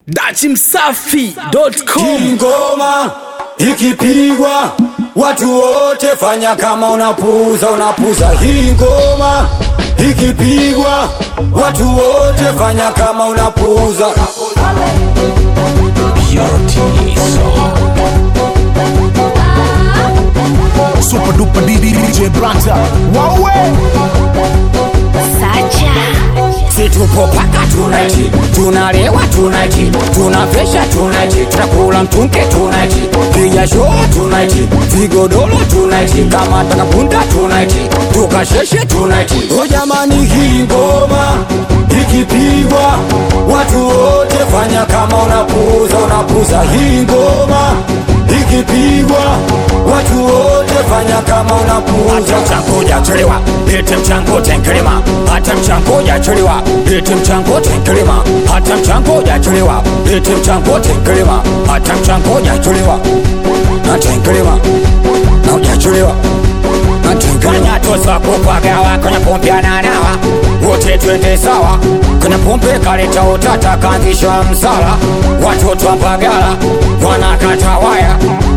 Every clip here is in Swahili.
dachimsafi.com Ngoma ikipigwa watu wote fanya kama unapuza, unapuza. Hii ngoma ikipigwa watu wote fanya kama unapuza. Super duper DJ Branta. Wawe! Si tupo paka tunaiti, tunalewa tunaiti, tunapesha tunaiti, tunakula mtunke tunaiti, piga show tunaiti, vigodoro tunaiti, kama takapunda tunaiti, tukasheshe tunaiti. O jamani, hii ngoma ikipigwa watu wote fanya kama unapuza, unapuza. Hii ngoma ikipigwa watu wote fanya kama unapuza. Hata mchango jachelewa, lete mchango tenkelema. Hata mchango jachelewa, lete mchango tenkelema. Hata mchango jachelewa, lete mchango tenkelema. Hata mchango jachelewa, na tenkelema na ujachelewa na tenkelema. Tosa kupagawa kwenye pombe ananawa, wote twende sawa. Kwenye pombe kaleta utata, kaanzisha msala. Watoto wa Mbagala wanakata waya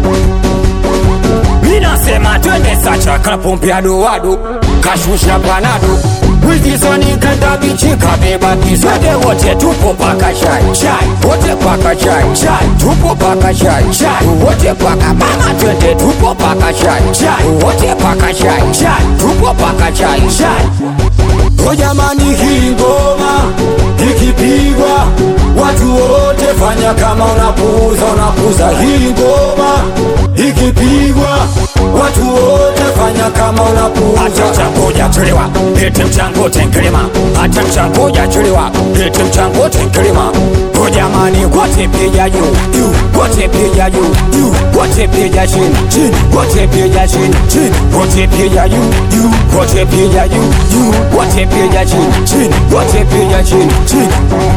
Minasema twende sacha kapombe adoado kashusha panado wikizoni kanda bichi kabeba kizwede wote tupo paka shai shai wote paka shai shai tupo paka shai shai wote paka mama twende tupo paka shai shai wote paka shai shai tupo paka shai shai O jamani, hii ngoma ikipigwa watu wote fanya kama unapuza, unapuza. Hii ngoma ikipigwa watu wote fanya kama unapuza. Hata mchango jachelewa, lete mchango tenkelema. Hata mchango jachelewa, lete mchango tenkelema. O jamani, wote piga juu juu, wote piga juu juu, wote piga chini chini, wote piga chini chini, wote piga juu juu, wote piga juu juu, wote piga chini chini, wote piga chini chini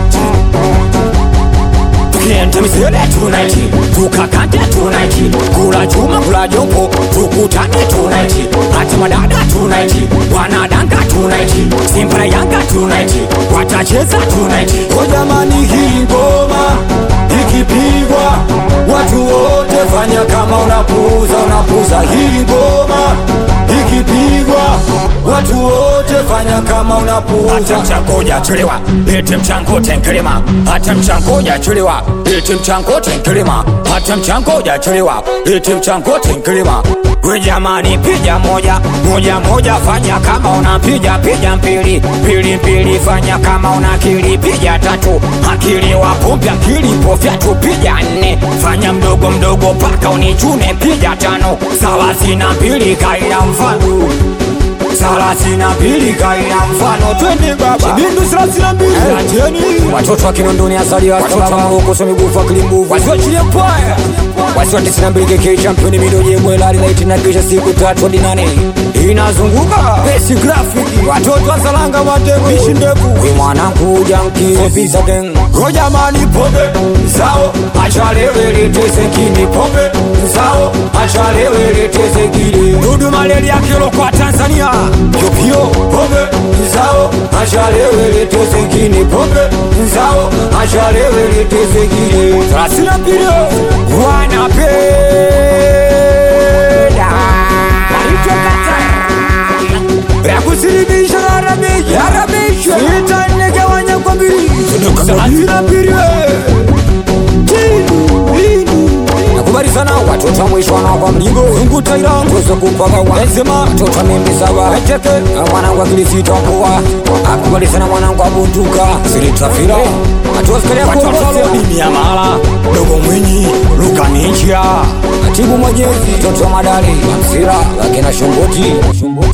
tukienda misele tunaiti tukakande tunaiti kula chuma kula jombo tukutane tunaiti hata madada tunaiti wanadanga tunaiti simba na yanga tunaiti watacheza tunaiti o jamani hii ngoma ikipigwa watu wote fanya kama unapuza unapuza hii ngoma ikipigwa watu wote fanya kama unapuza hata mchango jachelewa lete mchango tenkelema hata mchango jachelewa lete mchango tenkelema hata mchango jachelewa lete mchango tenkelema we jamani piga moja moja moja fanya kama unapiga piga mbili mbili mbili fanya kama una akili piga tatu akili wapumbi akili pofyatu piga nne fanya mdogo mdogo paka unichune piga tano thelathini na mbili kaina mfano thelathini na mbili kaina mfano twende baba Bindu thelathini na mbili. Acheni watoto wa Kinondoni asali watoto wa Moroko so migufu akili mbuvu wasiochilie mpaya wasio tisini na mbili keke championi midoje mwela lilaiti na kisha siku tatu hadi nane inazunguka besi grafiki watoto wa Salanga matego ishi ndefu we mwanangu janki ofisa gang go jamani pombe zao achalewe leteze kini pombe zao achalewe leteze kini dudu malaria kilo kwa Tanzania pyopyo pombe zao achalewe leteze kini pombe zao achalewe leteze kini thelathini na mbili wanapenda yakusilimisha yarabishwe itanegawanya kwa mbili thelathini na mbili nakubali sana watoto wa mwisho wanaokwa mlingo ngutaira tuweze kupaga wazima watoto wa mimbi saba eteke mwanangu akilisita mkua akubali sana mwanangu abunduka silitrafira atuwasikalea mala dogo mwinyi lukaninchia atibu mwajezi mtoto wa madali amsira akina shongoti